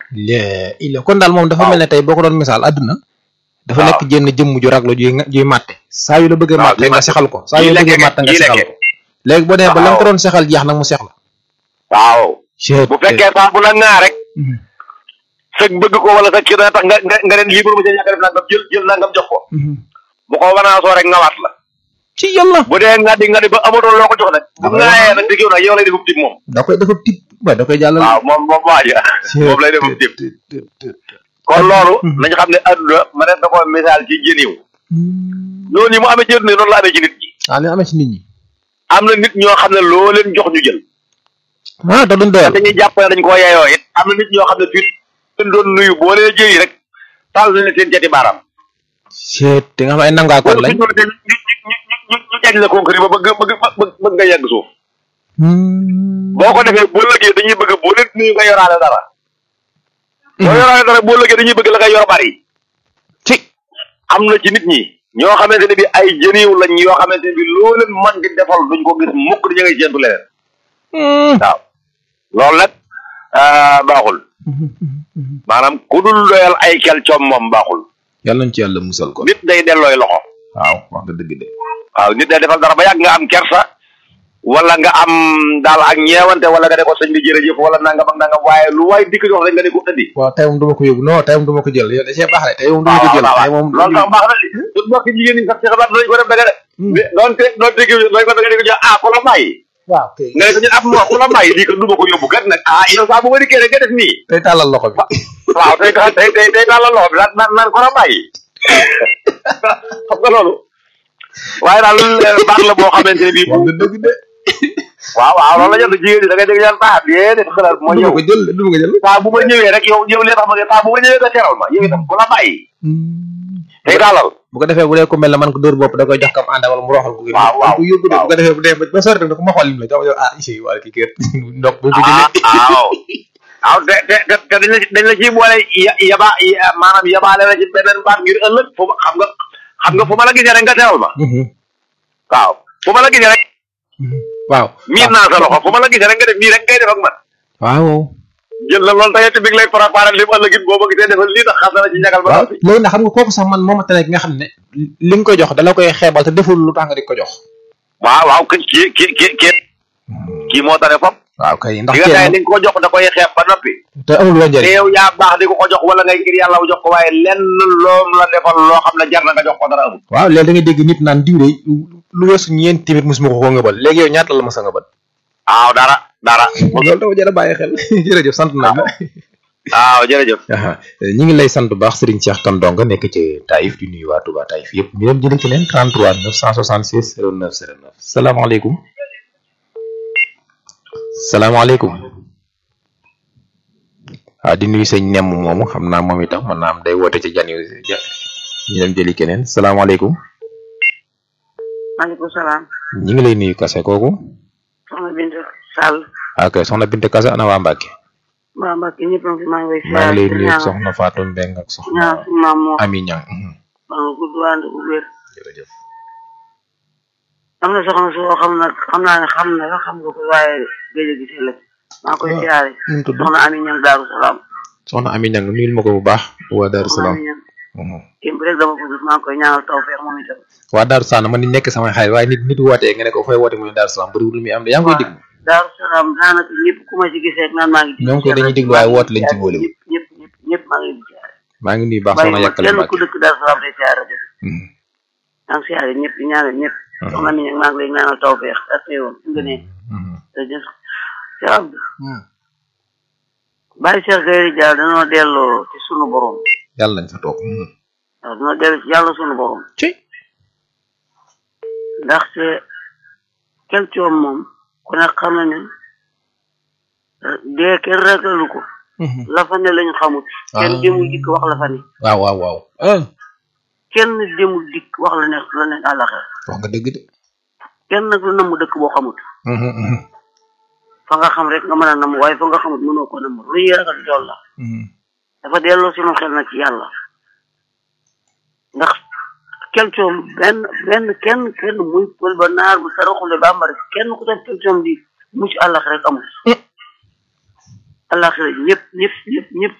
lee il kon daal moom dafa mel ne tey boo ko doon misaal àdduna dafa nekk jenn jëmm ju raglu juy juy màtte saa yu la bëggee waaw màtte nga sexal ko saa yu la yi bëggee lekke- màtte nga yi sexal lekke. ko léegi boo demee ba la nga ko Waaw. doon sexal jeex nag mu sex la waaw bu fekkee sax bu la ŋaa rek sëg bëgg ko wala sa kii dana tax nga nga nga leen libre mu ca ñàkk a def nangam jël jël nangam jox ko bu ko wanaasoo rek ngawaat la ci yàlla bu dee nga di nga di ba amatoo loo ko jox nag bu ŋaayee nag dëgg yow nag yow lay defub tib moom da koy dafa tip waaye da koy jàllal waaw moom moom waaja moom lay defub tib kon loolu nañ xam ne adduna ma ne da ko misaal ci jëniw noonu yi mu amee ci adduna noonu la amee ci nit ñi ah li amee ci nit ñi am na nit ñoo xam ne loo leen jox ñu jël ah da doon doyal dañuy jàpp ne dañ koo yeyoo it am na nit ñoo xam ne fii leen doon nuyu boo leen jëyi rek taal nañ leen seen jati baaraam seet te nga xam ay nangaakoon lañ ñu ñu ñu ñu ñu ñu jañ la concret ba bëgg bëgg bëgg bëgg nga yegg suuf boo ko defee boo lëggee dañuy bëgg boo leen nuyu nga yoraale dara boo yoraale dara boo lëggee dañuy bëgg la nga yor bari ci am na ci nit ñi ñoo xamante ne bi ay jëniw lañ yoo xamante ne bi loo leen mën di defal duñ ko gis mukk dañu ngay séentu leneen waaw loolu nag ah, baaxul maanaam ku dul doyal ay kel coom moom baaxul yàlla nañ ci yàlla musal ko nit day dellooy loxo waaw wax nga dëgg de waaw nit day defal dara ba yàgg nga am kersa wala nga am daal ak ñeewante wala nga ne ko sëñ bi jërëjëf wala nangam ak nangam waaye lu waay dikk jox rek nga ne ko indi waaw tey moom du ma ko yóbbu non tey moom du ma ko jël yow da cee baax de tey moom du ma ko jël tey moom loolu tax baax na li su mbokk jigéen ñi sax ci xabaar dañ ko def daga de mais doonte doonte gi dañ ko daga di ko jox ah ku la bàyyi waaw kay nga ne ko ñun ab moo ku la bàyyi lii ko du ma ko yóbbu kat nag ah yow saa bu ma dikkee rek nga def nii tey tàllal loxo bi waaw tey tey tey tey daal la loxo bi naan naan naan ko la bàyyi xam nga loolu waaye daal baax la boo xamante ne bii wax nga dëgg de waaw waaw loolu la jot jigéen ñi da ngay dégg ñaan baax déedéet xalaat mooy du ma yow ko jël du ma ko jël saa bu ma ñëwee rek yow yow li tax ma ne saa bu ma ñëwee nga teral ma yow itam ku la bàyyi tey daalal bu ko defee bu dee ko mel ne man ko dóor bopp da koy jox kam ànda wala mu roxal ko Waaw, waaw, ko yóbbu de waaw. bu ko defee bu dee ba sori rek ne ko ma xool lim la jox jox ah isi wala kii kër ndok bu ko ah jëlee waaw waaw te te te te dañ la ci dañ la ciy boole ya yaba ya- maanaam yabaale la ci beneen baat ngir ëllëg fu ma xam nga xam nga fu ma la gisee rek nga teral ma waaw fu ma la gisee rek waaw miin naa sa loxo fu ma la gisee rek nga def nii rek ngay def ak man waaw jël na loolu tey bi ngi lay préparé li mu ëllëg it boo ma gisee defal lii tax xam na la ci ñagal ba waaw noppi léegi nag xam nga kooku sax man moo ma tane ki nga xam ne li nga koy jox dala koy xeebal te deful lu tax nga di ko jox waaw waaw kii kii kii kii kii kii moo tane fop waaw kay ndax li nga kee tay li nga ko jox da koy xeeb ba noppi te amul woon te njëriñ yow yaa baax di ko ko jox wala ngay ngir yàlla jox ko waaye lenn loom la defal loo xam ne jar na nga jox ko dara amul waaw léegi da ngay dégg nit naan diw de lu weesu ñeent tamit mosuma ko koo ngëbal léegi yow ñaata la ma sa ngëbal waaw dara dara loolu dafa jar a bàyyi xel jërëjëf sant nañ la waaw jërëjëf aha ñi ngi lay sant bu baax Serigne Cheikh Kane Ndonga nekk ci Taïf di nuyu waa Touba Taïf yëpp ñu dem jëlee ci leen 33 966 09 09 salaamaaleykum salaamaaleykum waaw di nuyu sëñ nemm moomu xam naa moom itam mën naa am day woote ci jan yu ja ñu dem jëli keneen salaamaaleykum maaleykum salaam ñi ngi lay nuyu kase kooku soxna Bintu Sall ok soxna Binte Kase ana waa Mbàkke waa Mbacke ñëpp a ngi fi maa ngi lay maa ngi lay di nuyu ñaanal soxna Fatou Mbeng ak ñaanal soxna suñu maam moo Ami Ñang mhm. maa ngi gudd ànd bu wér jërëjëf am na soxna soo xam na xam naa ne xam na la xam nga ko waaye géej a gisee la maa ngi koy Ah. siyaare nu mu tudd soxna Ami Ñang Daaru Salaam soxna Ami Ñang nuyul ma ko bu baax waa Daaru soxna Salaam Ami Ñang mhm. kémb rek dama ko gis maa ngi koy ñaanal tawfeex moom itam waa Daaru Salaam man ni nekk samay xarit waaye nit nit wootee nga ne ko fay woote mu ne Daaru Salaam bëriwul lu muy am de yaa ngi koy déglu Daaru Salaam daanaka ñëpp ku ma ci gisee rek naan maa ngi ñoom koy dañuy déglu waaye woote lañ ci boole ñëpp ñëpp ñëpp ñëpp maa ngi leen di siyaare maa ngi nuyu baax bàyyi soxna ma yàkkale kenn ku Mbàkke dëkk Daaru Salaam day siyaare def Mhm. maa ngi siyaare ñëpp di ñaanal ñëpp Mhm. soxna mi Ñang maa ngi lay ñaanal tawfeex ak yoon fi nga ne Mhm. te jëf Cheikh Abdou bàyyi Cheikh Gayri Dia dañoo delloo ci sunu borom yàlla nañ fa toog Mhm. waaw dañoo dellu ci yàlla sunu borom ci ndaxte kel coom moom ku ne xam na ne eh, dee kenn ragalu ko Mhm. la fa ne lañu xamut kenn Ah. demul dikk wax la fa ne waaw waaw waaw ah kenn demul dikk wax la ne la ne àllaxer wax nga dëgg de kenn nag lu namm dëkk boo xamut Mhm, mhm. fa nga xam rek nga mën a namm waaye fa nga xamut mënoo ko namm lu ñuy ragal tool la Mhm. dafa delloo sunu xel nag ci yàlla ndax kelcoom benn benn kenn kenn muy pël ba naar bu saraxule bambara kenn ku def kelcoom di mucc àllax rek amul àllax rek ñëpp ñëpp ñëpp ñëpp